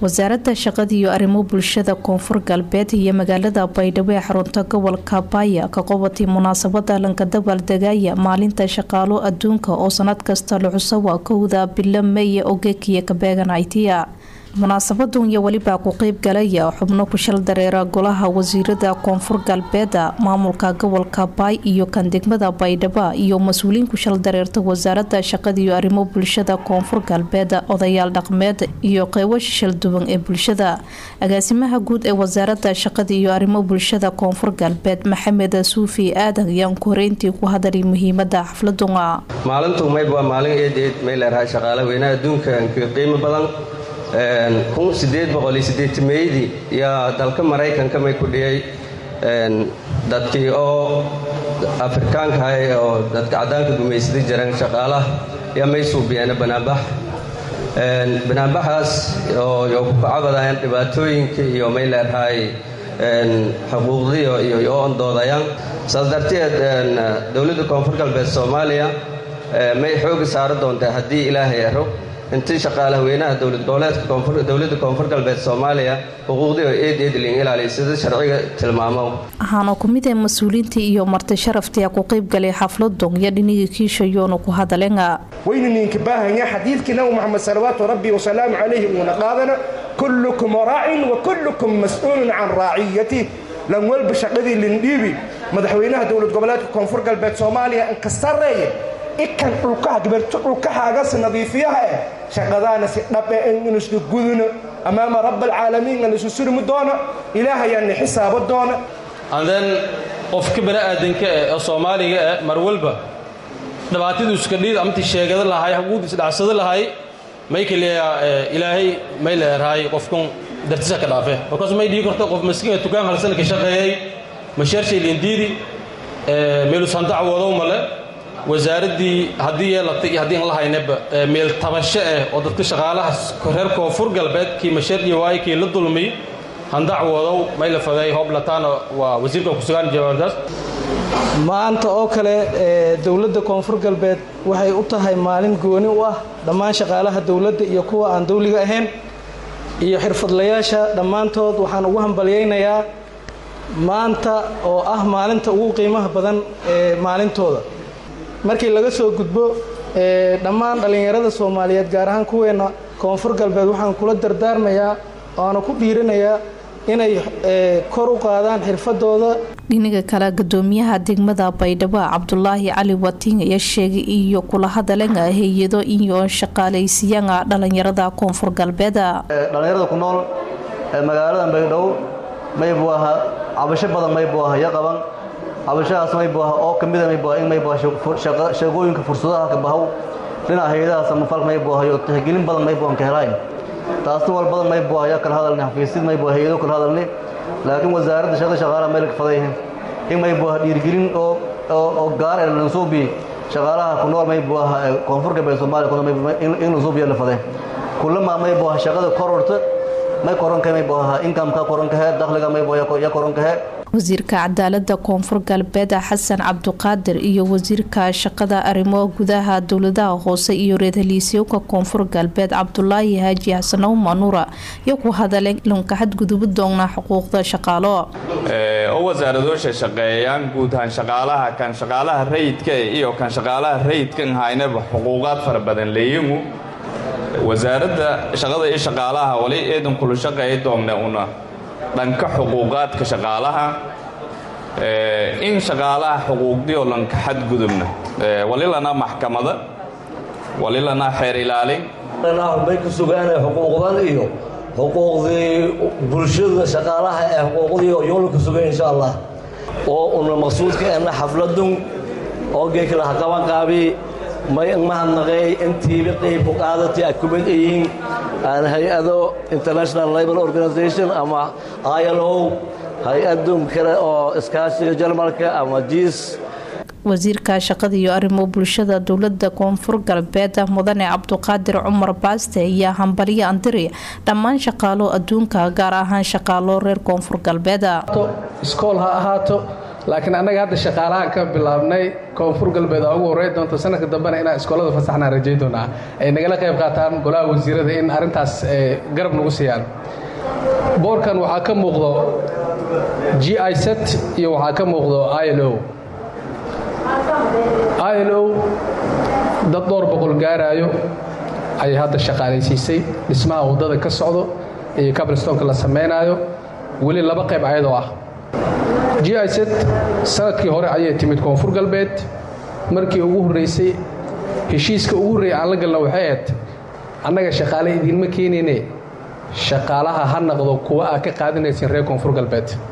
wasaaradda shaqada iyo arrimo bulshada koonfur galbeed iyo magaalada baydhabo ee xarunta gobolka baaya ka qabatay munaasabada lanka dabaaldegaya maalinta shaqaalo adduunka oo sanad kasta la xusawa kowda bilo meeye ogekiya kabeeganaytiya munaasabadan iyo welibaa ku qeyb galaya xubno ku shal dareera golaha wasiirada koonfur galbeeda maamulka gobolka baay iyo kan degmada baydhabo iyo mas-uuliyiin ku shal dareerta wasaarada shaqada iyo arrimo bulshada koonfur galbeed odayaal dhaqmeed iyo qeybo shishal duwan ee bulshada agaasimaha guud ee wasaarada shaqada iyo arrimo bulshada koonfur galbeed maxamed suufi aadan ayaan ku horeyntii ku hadalay muhiimada xafladuna maalintu mayb waa maalin eed eed may leerahay shaqaale weynaha adduunka qiimo badan meydii yaa dalka maraykanka may ku dhiyay dadkii oo afrikaankahay oo dadka caddaanka gumaysaday jireen shaqaalaha yaa may suubiyeena banaanbax banaanbaxaas oo ku kacabadayaan dhibaatooyinka iyo may leerahay xuquuqdiyo iyo ondoodayaan saas darteed dowladda koonfur galbeed soomaaliya may xooga saari doontaa haddii ilaahay aro intii shaqaalaha weynaha dowladda koonfur galbeed soomaaliya xuquuqdii oo eed eedlin ilaaliy sida sharciga tilmaamo waxaana ku mid ah mas-uuliyiintii iyo marti sharaftii ku qayb galay xafladon iyo dhinigii kiishayoona ku hadalenga waynu ninka baahanya xadiidkii nabi moxamed salawaatu rabbi wasalaamu calayhi uuna qaadana kullukum raacin wa kullukum mas-uulun can raaciyatih lan walba shaqadii lindhiibi madaxweynaha dowlad goboleedka koonfur galbeed soomaaliya inka sareeye ikan dhulkaha gabarto dhulkahaagas nadiifiyaha eh shaqadaana si dhabe inu isla guduna amaama rabaalcaalamiin an isu surmi doona ilaahayaanna xisaabo doona anden qofka bani aadanka eh oo soomaaliga eh mar walba dhibaatadu iska dhiid amti sheegada lahay xuquuqda isdhacsada lahay may kaliya ilaahay may leerahay qofkan dartisa ka dhaafe markaas may dhigi karto qof maskiin tukaan halsan ka shaqeeyey masheershay lindiidi meelusandac wadow male wasaaraddii haddii yeelatay iyo haddii aan la haynaba meel tabasho ah oo dadka shaqaalaha reer koonfur galbeed kii masheerdiya waaye kii la dulmiy handac wadow may la fadeey hooblataana waa wasiirka kusugaan jawaabtaas maanta oo kale dowladda koonfur galbeed waxay u tahay maalin gooni u ah dhammaan shaqaalaha dowladda iyo kuwa aan dawliga ahayn iyo xirfadlayaasha dhammaantood waxaan ugu hambalyaynayaa maanta oo ah maalinta ugu qiimaha badan ee maalintooda markii laga soo gudbo dhammaan dhallinyarada soomaaliyeed gaar ahaan kuweena koonfur galbeed waxaan kula dardaarmayaa oana ku dhiiranayaa inay kor u qaadaan xirfadooda dhinaga kale gudoomiyaha degmada baydhabo cabdulaahi cali wating ayaa sheegay iyo kula hadalenga hay-ado iyo shaqaalaysiyaga dhalinyarada koonfur galbeeda dhallinyarada ku nool magaalada baydhabo maybu aha cabasho badan maybu aha iyo qaban cabashahaas maybu aha oo ka mida maybu in maybu shaqooyinka fursadaha ka bahow dhinaca hay-adaha samafalka maybu ahayo tixgelin badan maybu aan ka helayn taasna wal badan maybu ayaa kala hadalni xafiisyad maybu hay-ado kala hadalni laakiin wasaaradda shaqada shaqaalaha meel ka fadayhin in maybu aha dhiirigelin oo oo gaar ee lansuubi shaqaalaha ku nool maybu aha koonfur galbeed soomaaliya ku nool in lansuubiya la fadeen kullama maybu aha shaqada kororta may koronka maybu aha inkamka koronkahe dakhliga maybu ya koronkahe wasiirka cadaalada koonfur galbeed xasan cabduqaadir iyo wasiirka shaqada arrimo gudaha dowladaha hoose iyo reer haliisyowka koonfur galbeed cabdulaahi haaji xasanow manuura iyo ku hadaleen lunka xadgudubu doona xuquuqda shaqaalo oo wasaaradoosha shaqeeyaan guud ahaan shaqaalaha kan shaqaalaha rayidka iyo kan shaqaalaha rayidkan haynaba xuquuqaad fara badan leeyimu wasaaradda shaqada iyo shaqaalaha wali eedan kula shaqeey doonna una dhanka xuquuqaadka shaqaalaha in shaqaalaha xuquuqdioo lanka xadgudubna walilana maxkamada walilana xeer ilaalin bay ku sugaana xuquuqdan iyo xuquuqdii bulshada shaqaalaha ee xuquuqdii oo yoolka sugan insha allah oo una maqsuudka ena xafladun oo geekala haqaban qaabi may mahadnaqeey intiiba qeyb ku qaadatay ay ku mid yihiin aan hay-ado international labor organization ama ilo hay-adun kale oo iskaashiga jarmalka ama jiis wasiirka shaqada iyo arrimo bulshada dowlada koonfur galbeed mudane cabduqaadir cumar baaste ayaa hambalyo andiri dhammaan shaqaalo adduunka gaar ahaan shaqaalo reer koonfur galbeed iskool ha ahaato laakiin annaga hadda shaqaalahan ka bilaabnay koonfur galbeed aa ugu horrey doonto sanadka dambena inaan iskoolada fasaxnaan rajay doonaa ay nagala qayb qaataan golaha wasiirada in arrintaas garab nagu siiyaan boorkan waxaa ka muuqdo g i set iyo waxaa ka muuqdo i l o i l o dad dhowr boqol gaaraayo ayay hadda shaqaalaysiisay dhismaha waddada ka socdo iyo cablestonka la samaynaayo weli laba qayb ayadoo ah g i set sanadkii hore ayay timid koonfur galbeed markii ugu horraysay heshiiska ugu horreeyay aan la galna waxay ahayd annaga shaqaale idiinma keenayne shaqaalaha ha naqdo kuwa aa ka qaadanaysin reer koonfur galbeed